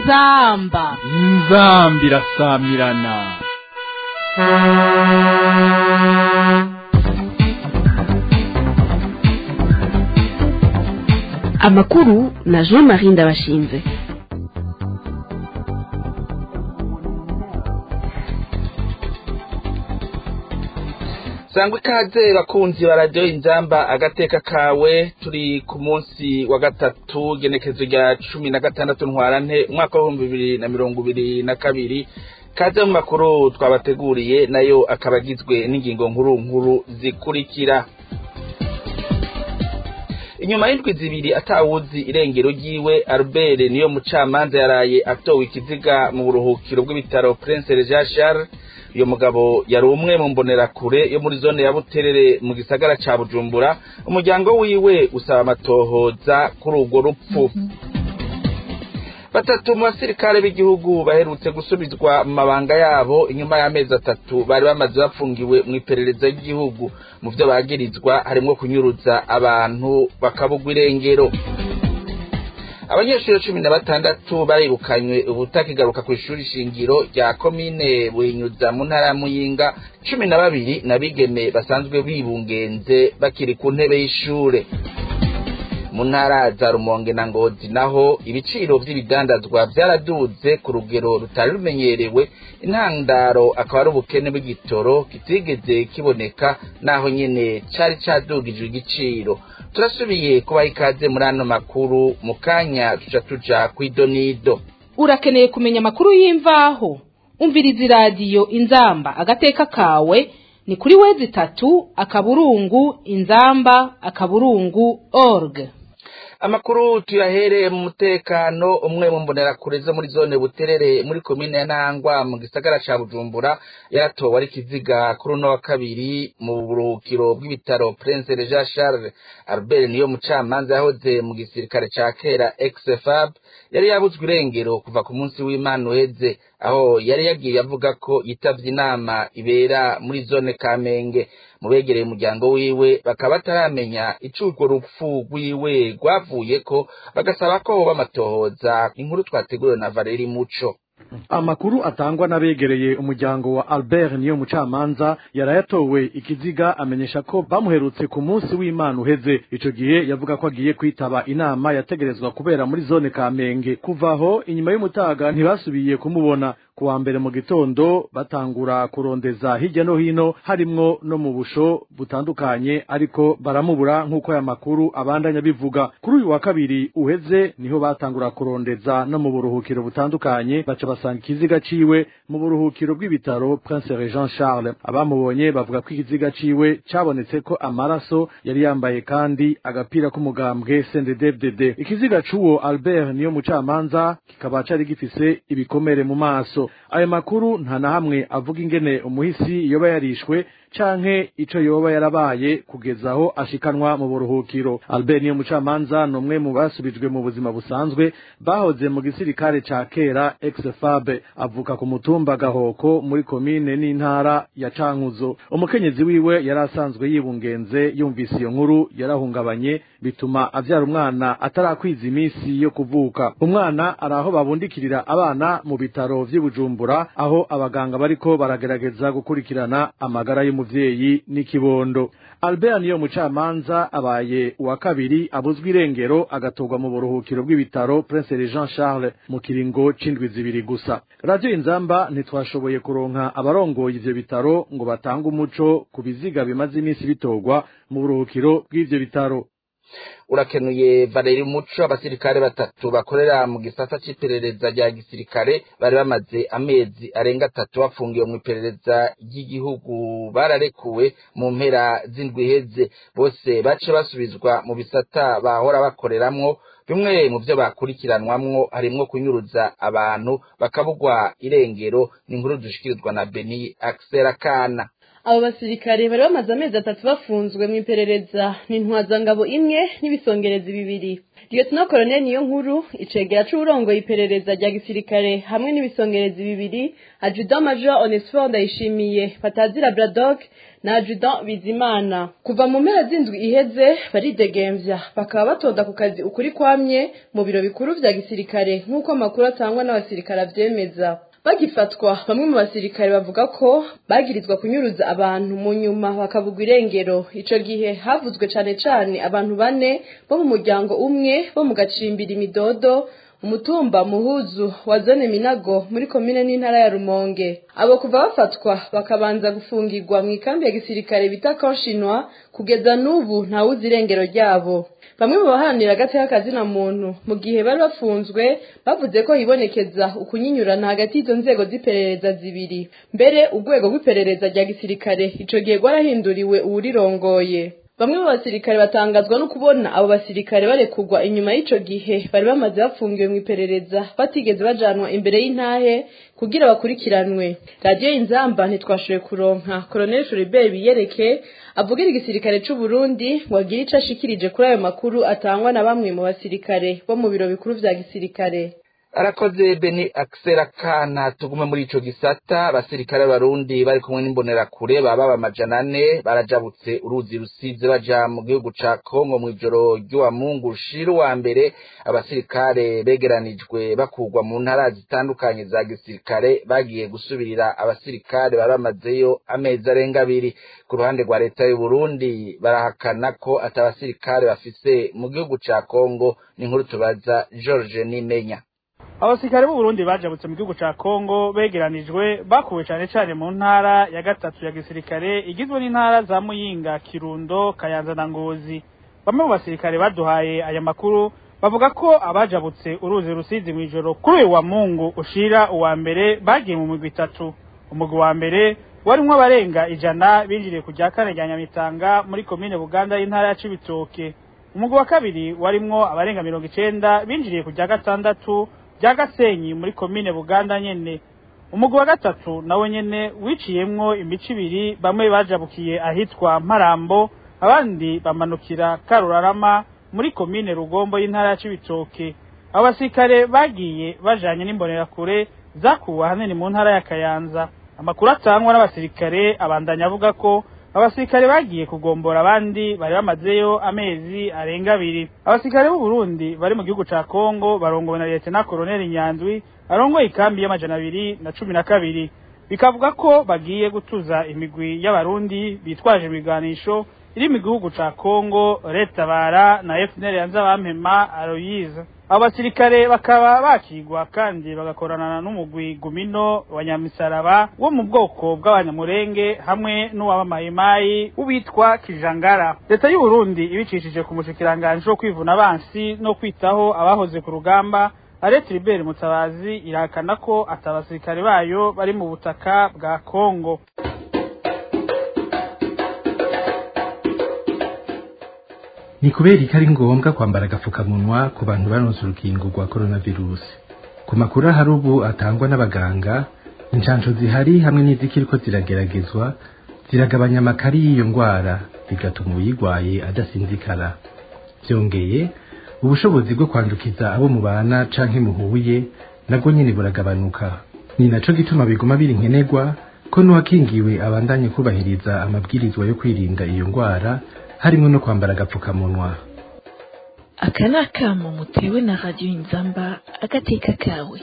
inzamba inzambi irasamirana amakuru na jean marie ndabashinze sangwa ikaze bakunzi ba radiyo inzamba agateka kawe turi ku munsi wa gatatu genekezo rya cumi na gatandatu ntwarante umwaka w'ibihumbi bibiri na mirongo ibiri na kabiri kaze mu makuru twabateguriye nayo akaba agizwe n'ingingo nkuru nkuru zikurikira inyuma y'indwi zibiri atawuzi irengero ryiwe albert niyo mucamanza yaraye atowe ikiziga mu buruhukiro bw'ibitaro prince jean charles uyu mugabo yari umwe mu mbonerakure yo muri zone ya buterere mu gisagara ca bujumbura umuryango wiwe usaba amatohoza kuri urwo rupfu batatu mu basirikare b'igihugu baherutse gusubizwa mu mabanga yabo inyuma y'amezi atatu bari bamaze bafungiwe mu iperereza ry'igihugu mu vyo bagirizwa harimwo kunyuruza abantu bakabugwa irengero abanyeshuri cumi na batandatu barirukanywe ubutakigaruka ku ishuri shingiro rya komine buhinyuza mu ntara ya muyinga cumi na babiri n'abigeme basanzwe bibungenze bakiri ku ntebe y'ishure mu ntara za rumonge na ngozi naho ibiciro vy'ibidandazwa vyaraduze ku rugero rutari rumenyerewe intandaro akaba ari ubukene bw'igitoro kitigeze kiboneka naho nyene cari cadugijwe igiciro turasubiye kubaha ikaze muri ano makuru mu kanya tuca tuja kw'idonido urakeneye kumenya amakuru y'imvaho umviriza iradiyo inzamba agateka kawe ni kuri wezi itatu akaburungu inzamba akaburungu org amakuru tuyahereye mu mutekano umwe mu mbonerakure zo muri zone buterere muri komine ya ntangwa mu gisagara ca bujumbura yaratowe ari kiziga kuri uno wa kabiri mu buruhukiro bw'ibitaro prince jean charles albert niyo mucamanza yahoze mu gisirikare ca kera exfab yari yabuzwe irengero kuva ku munsi w'imana uheze aho yari yagiye avuga ko yitavye inama ibera muri zone kamenge mu begereye umuryango wiwe bakaba bataramenya ico urwo rupfu rwiwe rwavuyeko bagasaba ko hoba amatohoza inkuru twateguriwe na valeri muco amakuru atangwa n'abegereye umuryango wa albert niyo mucamanza yarayatowe ikiziga amenyesha ko bamuherutse ku munsi w'imana uheze ico gihe yavuga ko agiye kwitaba inama yategerezwa kubera muri zone kamenge kuva aho inyuma y'umutaga ntibasubiye kumubona kuwa mbere mu gitondo batangura kurondeza hirya no hino harimwo no mu busho butandukanye ariko baramubura nk'uko aya makuru abandanya bivuga kuri uyu wa kabiri uheze niho batangura kurondeza no mu buruhukiro butandukanye baca basanga ikiziga ciwe mu buruhukiro bw'ibitaro prince jean charles abamubonye bavuga ko ikiziga ciwe cabonetse ko amaraso yari yambaye kandi agapira k'umugambwe cndd ikiziga c'uwo albert niyo mucamanza kikaba cari gifise ibikomere mu maso ayo makuru nta na hamwe avuga ingene umuhisi yoba yarishwe canke ico yoba yarabaye kugeza aho ashikanwa mu buruhukiro albert niyo mucamanza ni umwe mu basubijwe mu buzima busanzwe bahoze mu gisirikare ca kera exfab avuka ku mutumba gahoko muri komine n'intara ya cankuzo umukenyezi wiwe yari asanzwe yibungenze yumvise iyo nkuru yarahungabanye bituma avyara umwana atarakwiza iminsi yo kuvuka umwana ari aho babundikirira abana mu bitaro vy'i bujumbura aho abaganga bariko baragerageza gukurikirana amagara y'umuvyeyi n'ikibondo albert niyo mucamanza abaye uwa kabiri abuzwa irengero agatorwa mu buruhukiro bw'ibitaro prince jean charles mu kiringo c'indwi zibiri gusa radiyo inzamba ntitwashoboye kuronka abarongoye ivyo bitaro ngo batange umuco ku biziga bimaze iminsi bitorwa mu buruhukiro bw'ivyo bitaro urakenuye valeri muco abasirikare batatu bakorera mu gisata c'iperereza rya gisirikare bari bamaze amezi arenga atatu bafungiwe mu iperereza ry'igihugu bararekuwe mu mpera z'indwi iheze bose bace basubizwa mu bisata bahora bakoreramwo bimwe mu vyo bakurikiranwamwo harimwo kunyuruza abantu bakabugwa irengero ni inkuru dushikirizwa na beni akisera kana abo basirikare bari bamaze amezi atatu bafunzwe mu iperereza n'intwazangabo imwe n'ibisongerezi bibiri Lieutenant Colonel niyo nkuru icegera c'uburongoye iperereza rya gisirikare hamwe n'ibisongerezi bibiri Adjudant Major Onesphore Ndayishimiye Patazira Braddock na Adjudant Bizimana kuva mu mpera z'indwi iheze baridegemvya bakaba batoda ku kazi ukuri kwamye mu biro bikuru vya gisirikare nk'uko amakuru atangwa n'abasirikare avyemeza bagifatwa bamwe mu basirikare bavuga ko bagirizwa kunyuruza abantu mu nyuma bakabugwa irengero ico gihe havuzwe cane cane abantu bane bo mu muryango umwe bo mu gacimbira imidodo umutumba muhuzu wa zone minago muri komine n'intara ya rumonge abo kuva bafatwa bakabanza gufungirwa mu ikambi ya gisirikare bita konshinwa kugeza n'ubu ntawuzi irengero ryabo bamwe mu baharanira agateka kazina muntu mu gihe bari bafunzwe bavuze ko hibonekeza ukunyinyurana hagati y'izo nzego z'iperereza zibiri mbere urwego rw'iperereza rya gisirikare ico gihe rwarahinduriwe uwurirongoye bamwe mu basirikare batangazwa no kubona abo basirikare barekurwa inyuma y'ico gihe bari bamaze bafungiwe mu iperereza batigeze bajanwa imbere y'intahe kugira bakurikiranwe radiyo inzamba ntitwashoboye kuronka colonel Fulibert biyereke avugira igisirikare c'u Burundi ngo agire ico ashikirije kuri ayo makuru atangwa na bamwe mu basirikare bo mu biro bikuru vya gisirikare arakoze beni akisera kana tugume muri ico gisata abasirikare b'abarundi bari kumwe n'imbonerakure baba amajana ane barajabutse uruzi rusize baja mu gihugu ca kongo mw'ijoro ry'uwa mungu ushira uwa mbere abasirikare begeranijwe bakurwa mu ntara zitandukanye za gisirikare bagiye gusubirira abasirikare bari bamazeyo amezi arenga abiri ku ruhande rwa leta y'u Burundi barahakana ko ata basirikare bafise mu gihugu ca kongo ni inkuru tubaza george nimenya abasirikare b'u Burundi bajabutse mu gihugu ca Kongo begeranijwe bakuwe cane cane mu ntara ya gatatu ya gisirikare igizwe n'intara za Muyinga, Kirundo, Kayanza na Ngozi. Bamwe mu basirikare baduhaye aya makuru bavuga ko abajabutse uruzi rusizi mw'ijoro kuri uyu wa Mungu ushira uwa mbere bagiye mu migwi itatu. Umugwi wa mbere warimwo abarenga ijana binjiriye ku rya kane rya Nyamitanga muri komine Buganda y'intara ya Cibitoke. Umugwi wa kabiri warimwo abarenga mirongo icenda binjiriye ku rya gatandatu rya Gasenyi muri komine Buganda nyene umugwi wa gatatu nawe nyene wiciyemwo imico ibiri bamwe bajabukiye ahitwa Mparambo abandi bamanukira Karurarama muri komine Rugombo y'intara ya Cibitoke abo basirikare bagiye bajanye n'imbonerakure zakuwe ahanini mu ntara ya Kayanza amakuru atangwa n'abasirikare abandanya avuga ko abasirikare bagiye kugombora abandi bari bamazeyo amezi arenga abiri abasirikare b'u Burundi bari mu gihugu ca Kongo barongowe na Lieutenant Colonel Nyandwi arongoye ikambi y'amajana abiri na cumi na kabiri bikavuga ko bagiye gutuza imigwi y'abarundi bitwaje ibiganisho iri mu gihugu ca Kongo Retabara na FNL yanza bampema Aloyize abo basirikare bakaba bakigwa kandi bagakorana n'umugwi Gumino wa Nyamisaraba wo mu bwoko bw'abanyamurenge hamwe n'uwabamayimayi ubitwa Kijangara leta y'u Burundi ibicishije ku mushikiranganje wo kwivuna abansi no kwitaho abahoze ku rugamba Aret Libert Mutabazi irahakana ko atabasirikare bayo bari mu butaka bwa Kongo ni kubera ko ari ngombwa kwambara agapfukamunwa ku bantu baronse urukingo rwa coronavirus ku makuru ahari ubu atangwa n'abaganga inshansho zihari hamwe n'izikiriko zirageragezwa ziragabanya amakari y'iyo ndwara bigatuma uyirwaye adasinzikara byongeye ubushobozi bwo kwandukiza abo mubana canke muhuye nabwo nyene buragabanuka ni naco gituma biguma biri nkenerwa ko n'uwakingiwe abandanye kubahiriza amabwirizwa yo kwirinda iyo ndwara harimo no kwambara agapfukamunwa aka ni akamo mutewe na radiyo inzamba agateka kawe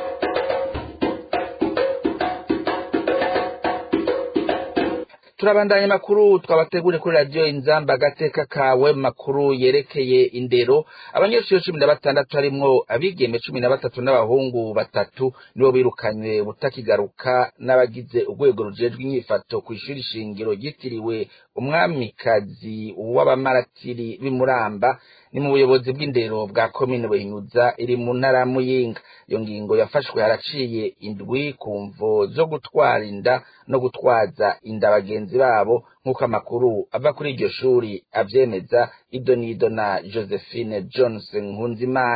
turabandanya makuru twabategure kuri radiyo inzamba agateka kawe makuru yerekeye indero abanyeshuri cumi na batandatu harimwo abigeme cumi na batatu n'abahungu batatu nibo birukanywe butakigaruka n'abagize urwego rujejwe inyifato ku ishuri shingiro ryitiriwe umwamikazi w'abamaratiri b'imuramba ni mu buyobozi bw'indero bwa komine buhinyuza iri mu ntara ya muyinga iyo ngingo yafashwe haraciye indwi ku mvo zo gutwara inda no gutwaza inda bagenzi babo nk'uko amakuru ava kuri iryo shuri avyemeza ido n'ido na josephine johnson nkunzimana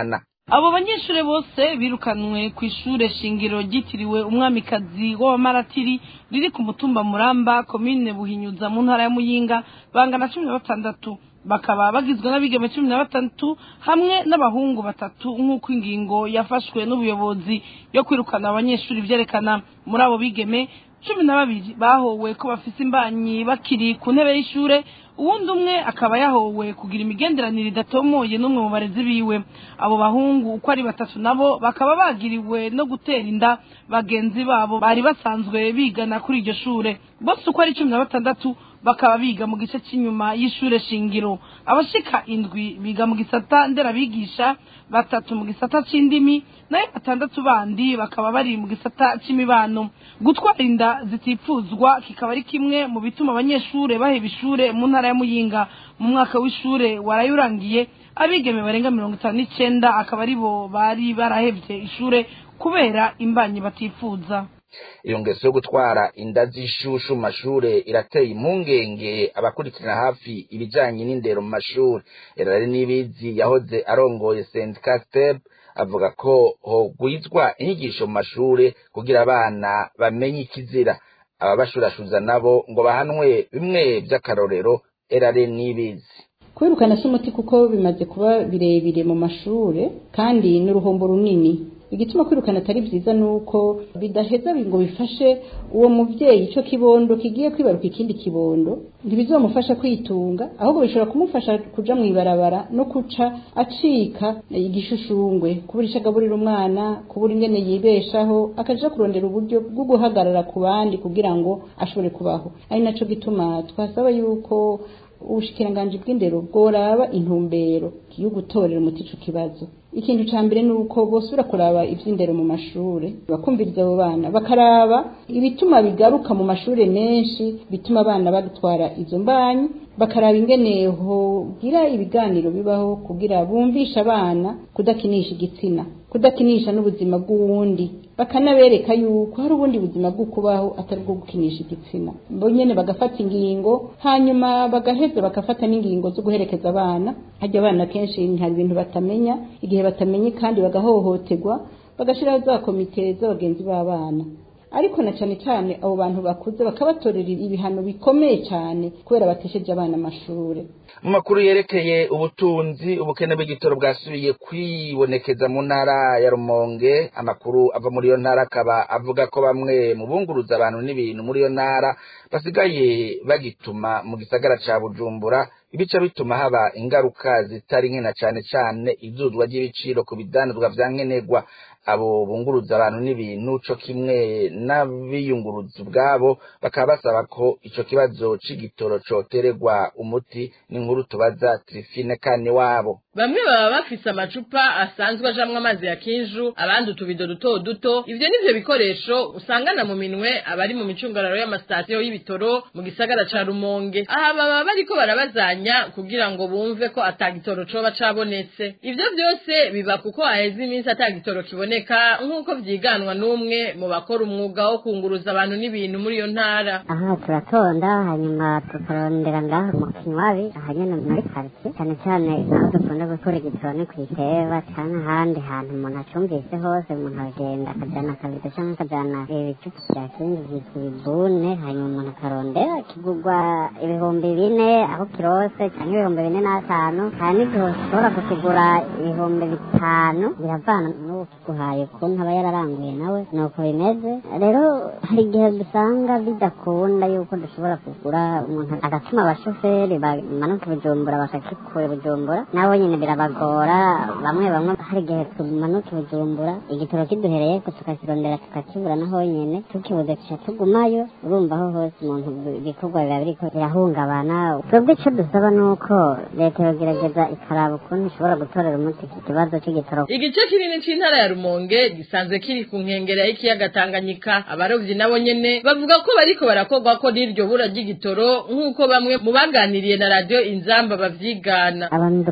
abo banyeshuri bose birukanwe ku ishure shingiro ryitiriwe umwamikazi w'abamaratiri riri ku mutumba muramba komine buhinyuza mu ntara ya muyinga bangana cumi na batandatu bakaba bagizwe n'abigeme cumi na batandatu hamwe n'abahungu batatu nk'uko ingingo yafashwe n'ubuyobozi yo kwirukana abanyeshuri byerekana muri abo bigeme cumi na babiri bahowe ko bafise imbanyi bakiri ku ntebe y'ishure uwundi umwe akaba yahowe kugira imigenderanire idatomoye n'umwe mu barezi biwe abo bahungu uko ari batatu nabo bakaba bagiriwe no gutera inda bagenzi babo bari basanzwe bigana kuri iryo shure bose uko ari cumi na batandatu bakaba biga mu gice cy'inyuma y'ishure shingiro abashika indwi biga mu gisata nderabigisha batatu mu gisata c'indimi nayo batandatu bandi bakaba bari mu gisata c'imibano gutwara inda zitifuzwa kikaba ari kimwe mu bituma abanyeshure baheba ishure mu ntara ya muyinga mu mwaka w'ishure warayurangiye abigeme barenga mirongo itanu n'icenda akaba ari bo bari barahevye ishure kubera imbanyi batifuza iyo ngeso yo gutwara inda z'ishushu mu mashure irateye impungenge abakurikirana hafi ibijanye n'indero mu mashure erari n'ibizi yahoze arongoye sendika step avuga ko hogwizwa inyigisho mu mashure kugira abana bamenye ikizira ababashurashuza nabo ngo bahanwe bimwe vy'akarorero erare n'ibizi kwirukana si umuti kuko bimaze kuba birebire mu mashure kandi n'uruhombo runini igituma kwirukana atari byiza nuko bidaheza ngo bifashe uwo muvyeyi ico kibondo kigiye kwibaruka ikindi kibondo ntibizomufasha kwitunga ahubwo bishobora kumufasha kuja mw'ibarabara no kuca acika igishushushungwe kubura ico agaburira umwana kubura ingene yibeshaho akaja kurondera uburyo bwo guhagarara ku bandi kugira ngo ashobore kubaho ari naco gituma twasaba yuko ubushikiranganji bw'indero bworaba intumbero yo gutorera umuti ico kibazo ikintu ca mbere ni uko bosubira kuraba ivy'indero mu mashure bakumviriza abo bana bakaraba ibituma bigaruka mu mashure menshi bituma abana batwara izo mbanyi bakaraba ingene hogira ibiganiro bibaho kugira bumvisha abana kudakinisha igitsina kudakinisha n'ubuzima bw'uwundi bakanabereka yuko hari ubundi buzima bwo kubaho atari bwo gukinisha igitsina bo nyene bagafata ingingo hanyuma bagaheza bagafata n'ingingo zo guherekeza abana harya abana kenshi hari ibintu batamenya igihe batamenye kandi bagahohoterwa bagashiraho za komite z'abagenzi b'abana ariko na cyane cyane abo bantu bakuze bakabatorera ibihano bikomeye cyane kubera batesheje abana amashure mu makuru yerekeye ubutunzi ubukene bw'igitoro bwasubiye kwibonekeza mu ntara ya rumonge amakuru ava muri iyo ntara akaba avuga ko bamwe mu bunguruza abantu n'ibintu muri iyo ntara basigaye bagituma mu gisagara ca bujumbura ibice bituma haba ingaruka zitari nke na cane cane izuzwa ry'ibiciro ku bidandazwa vya nkenerwa abo bunguruza abantu n'ibintu co kimwe n'abiyunguruza ubwabo bakaba basaba ko ico kibazo c'igitoro cotererwa umuti n'inkuru tubaza Trifine kane wabo bamwe baba bafise amacupa asanzwe ajamwo amazi ya kinju abandi utubido duto duto ivyo nivyo bikoresho usangana mu minwe abari mu micungararo y'amasitasiyo y'ibitoro mu gisagara ca rumonge aha baba bariko barabazanya kugira ngo bumve ko atagitoro coba cabonetse ivyo vyose biba kuko haheze iminsi atagitoro kiboneka nk'uko vyiganwa n'umwe mu bakora umwuga wo kunguruza abantu n'ibintu muri iyo ntara aha turatonda hanyuma tukarondera ngaho mu kinywabi aha nyene muri karitsiye cyane cyane aho dukunda gukora igitoro ku iteba cyane ahandi hantu umuntu acumvise hose umuntu aragenda akajana akabido cyangwa akajana ibicupa vya kindi vyitwa ibibune hanyuma umuntu akarondera kigurwa ibihumbi bine aho kirose cyangwa ibihumbi bine n'atanu hari n'igihe ushobora kukigura ibihumbi bitanu biravana n'uwo kiguhaye ukuntu aba yararanguye nawe nuko bimeze rero hari igihe dusanga bidakunda yuko dushobora kugura umuntu agatuma abashoferi bamanuka bujumbura bakakikura bujumbura nabo nyine birabagora bamwe bamwe hari igihe tumanuka bujumbura igitoro kiduhereye ko tukakirondera tukakibura naho nyene tukibuze tuca tugumayo urumva aho hose umuntu ibikorwa biba biriko birahungabana twebwe ico dusaba nuko leta yogerageza ikaraba ukuntu ishobora gutorera umuti iki kibazo c'igitoro igice kinini c'intara ya rumonge gisanzwe kiri ku nkengera y'ikiyaga tanganyika abarovyi nabo nyene bavuga ko bariko barakorwa ko n'iryo bura ry'igitoro nk'uko bamwe mu baganiriye na radiyo inzamba bavyigana abantu dukorera mu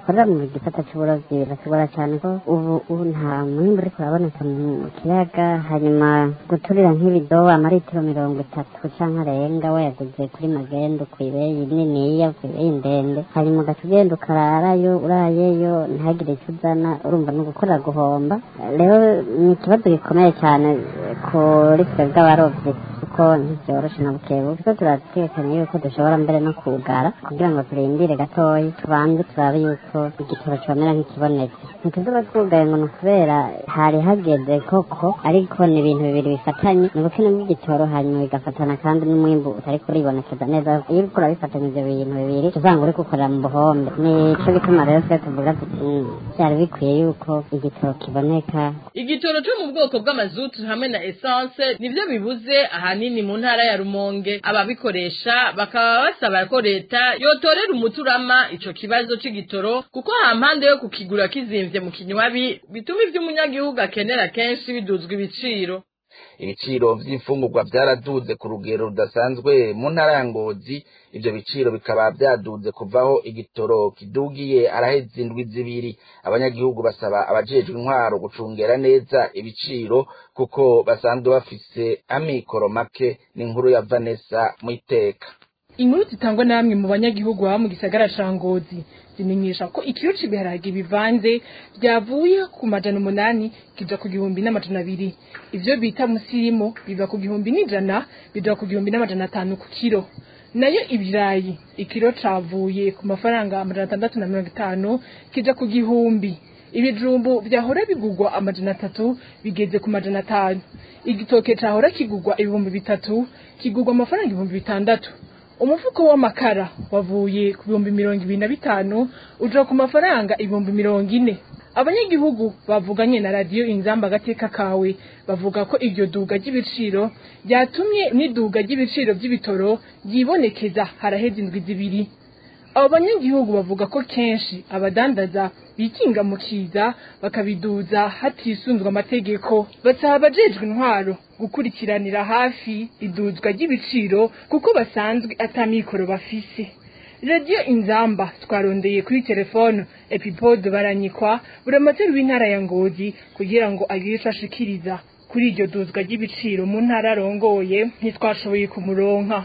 igisata c'uburovyi biratugora cane ko ubu ubu nta mwimbu uriko uraboneka mu kiyaga hanyuma guturira nk'ibido amaritiro mirongo itatu canke arenga wayaguze kuri magendu kw'ibeyi niniya kw'ibeyi ndende hanyuma ugaca ugenda ukararayo urayeyo ntihagire ico uzana urumva ni ugukorera guhomba rero ni ikibazo gikomeye cane kuri twebwe abarovyi kuko ntivyoroshe na bukebu kuko turatekanye yuko dushobora mbere no kugara kugira ngo turindire gatoyi tubanze turabe yuko igitoro comera nk'ikibonetse ntituzoba twugaye ngo ni ukubera hari hageze koko ariko ni ibintu bibiri bifatanye ni ubukene bw'igitoro hanyuma bigafatana kandi n'umwimbu utari kuribonekeza neza iyo uriko urabifatanya ivyo bintu bibiri usanga uriko ukorera mu buhombe nico gituma rero twe tuvuga tuti vyari bikwiye yuko igitoro kiboneka igitoro cyo mu bwoko bw'amazutu hamwe na essence nivyo bibuze ahanini mu ntara ya Rumonge ababikoresha bakaba basaba ko leta yotorera umuturama ico kibazo c'igitoro kuko hampande yo kukigura kizimvye mu kinywabi bituma ivy'umunyagihugu akenera kenshi biduzwa ibiciro ibiciro vy'imfungurwa vyaraduze ku rugero rudasanzwe mu ntara ya Ngozi ivyo biciro bikaba vyaduze kuvaho igitoro kidugiye araheze indwi zibiri abanyagihugu basaba abajejwe intwaro gucungera neza ibiciro kuko basanzwe bafise amikoro make n'inkuru ya Vanessa Mwiteka inkuru zitangwa na bamwe mu banyagihugu baba mu gisagara ca Ngozi zimenyesha ko ikiro c'ibiharage bivanze vyavuye ku majana umunani kija ku gihumbi n'amajana abiri ivyo bita musirimo biva ku gihumbi n'ijana bija ku gihumbi n'amajana atanu ku kiro nayo ibirayi ikiro cavuye ku mafaranga amajana atandatu na mirongo itanu kija ku gihumbi ibijumbu vyahora bigurwa amajana atatu bigeze ku majana atanu igitoke cahora kigurwa ibihumbi bitatu kigurwa amafaranga ibihumbi bitandatu umufuko w'amakara wavuye ku bihumbi mirongo ibiri na bitanu uja ku mafaranga ibihumbi mirongo ine abanyagihugu bavuganye na radiyo inzamba agateka kawe bavuga ko iryo duga ry'ibiciro ryatumye n'iduga ry'ibiciro by'ibitoro ryibonekeza haraheze indwi zibiri abo banyagihugu bavuga ko kenshi abadandaza bikinga mu kiza bakabiduza hatisunzwe amategeko basaba abajejwe intwaro gukurikiranira hafi iduzwa ry'ibiciro kuko basanzwe atamikoro bafise radiyo inzamba twarondeye kuri telefone epipode baranyikwa buramatari w'intara ya ngozi kugira ngo agire ico ashikiriza kuri iryo duzwa ry'ibiciro mu ntara arongoye ntitwashoboye kumuronka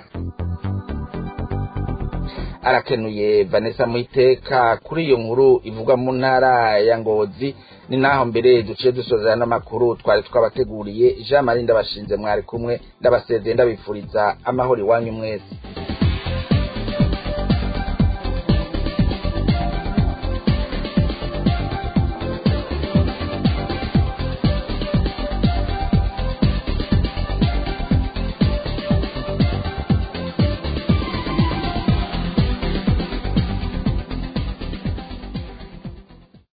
arakenuye Vanessa Muiteka kuri iyo nkuru ivuga mu ntara ya Ngozi ni naho mbere duciye dusozera n'amakuru twari twabateguriye Jean Marie ndabashinze mwari kumwe ndabasezeye ndabifuriza amahoro iwanyu mwese